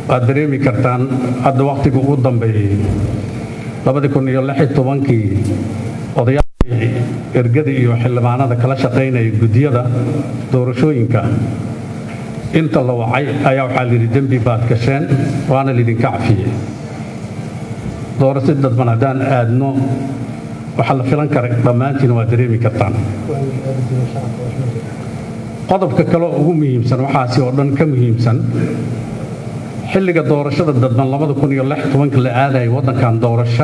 waad dareemi kartaan hadda wakhtiga ugu dambeeyey labadii kun iyo lix iyo tobankii odayaashii ergada iyo xildhibaanada kala shaqaynaya guddiyada doorashooyinka inta la wacay ayaa waxaa layidhi dembi baad gasheen waana laydinka cafiyey doorasho dadban haddaan aadno waxaa la filan kara dhammaantiina waa dareemi kartaan qodobka kale oo ugu muhiimsan waxaasi oo dhan ka muhiimsan xilliga doorashada dadban labada kun iyo lix tobanka la aadayay waddankan doorasho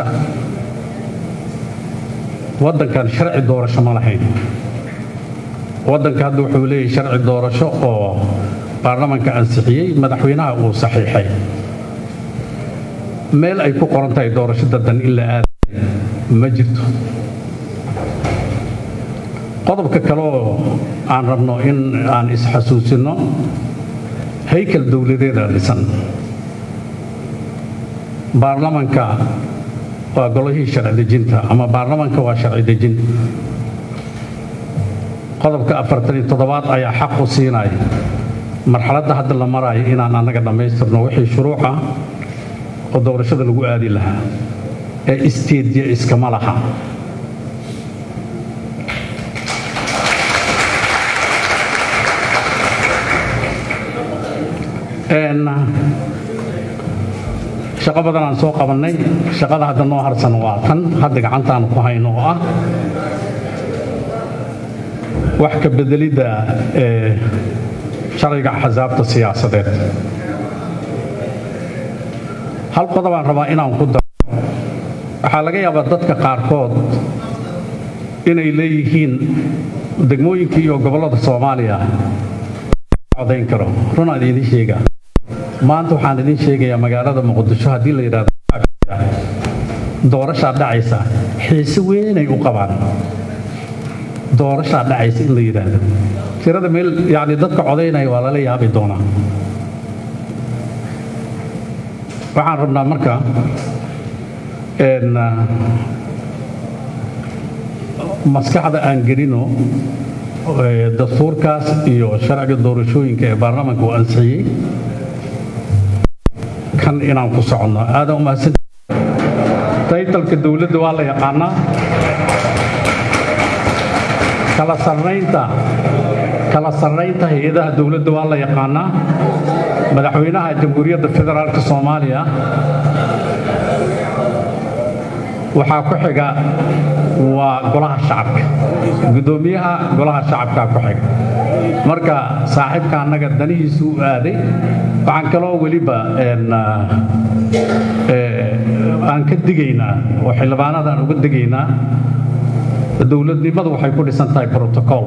waddankan sharci doorasho ma lahayn waddanka hadda wuxuu leeyahay sharci doorasho oo baarlamanka ansixiyey madaxweynaha uu saxiixay meel ay ku qoran tahay doorasho dadban in la aaday ma jirto qodobka kale oo aan rabno in aan isxasuusinno haykal dowladeeda dhisan baarlamanka waa golihii sharci dejinta ama baarlamanka waa sharci dejin qodobka afartan iyo toddobaad ayaa xaq u siinaya marxaladda hadda la maraayo inaan annaga dhammaystirno wixii shuruuc ah oo doorashada lagu aadi lahaa ee isteedya iskama laha shaqo badan aan soo qabannay shaqada hadda noo harsan waa tan hadda gacantaanu ku hayno oo ah wax ka bedelidda ee sharciga axsaabta siyaasadeed hal qodobaan rabaa inaan ku daro waxaa laga yaabaa dadka qaarkood inay leeyihiin degmooyinka iyo gobollada soomaaliya codayn karo runaan idiin sheegaa maanta waxaan idiin sheegayaa magaalada muqdisho haddii la yidhahdo doorashaa dhacaysa xiise weynay u qabaan doorashaa dhacaysa in la yidhaahdo tirada meel yacni dadka codaynaya waa lala yaabi doonaa waxaan rabnaa marka maskaxda aan gelino dastuurkaas iyo sharciga doorashooyinka ee baarlamaanka uu ansixiyey kan inaan ku soconno aadan umahadsan taytalka dowladda waa la yaqaanaa kala sarnaynta kala sarnaynta hay-adaha dowladda waa la yaqaanaa madaxweynaha jamhuuriyadda federaalka soomaaliya waxaa ku xiga waa golaha shacabka guddoomiyaha golaha shacabkaa ku xiga marka saaxiibka annaga danihiisu u aaday waxaan kaloo weliba aan ka digaynaa oo xildhibaanada aan uga digaynaa dowladnimadu waxay ku dhisan tahay brotocool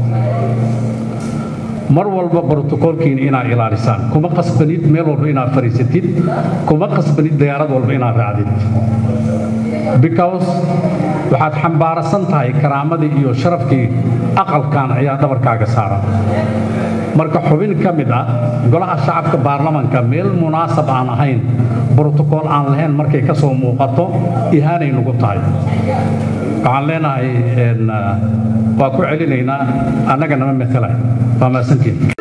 mar walba brotocoolkiina inaad ilaalisaan kuma qasbanid meel walba inaad fadhiisatid kuma qasbanid diyaarad walba inaad raacdid because waxaad xambaarasan tahay karaamadii iyo sharafkii aqalkan ayaa dhabarkaaga saaran marka xubin ka mid ah golaha shacabka baarlamanka meel munaasab aan ahayn brotocool aan lahayn markay ka soo muuqato ihaanay nugu tahay waxaan leenahay waa ku celinaynaa annaga nama matalay waa maasantiin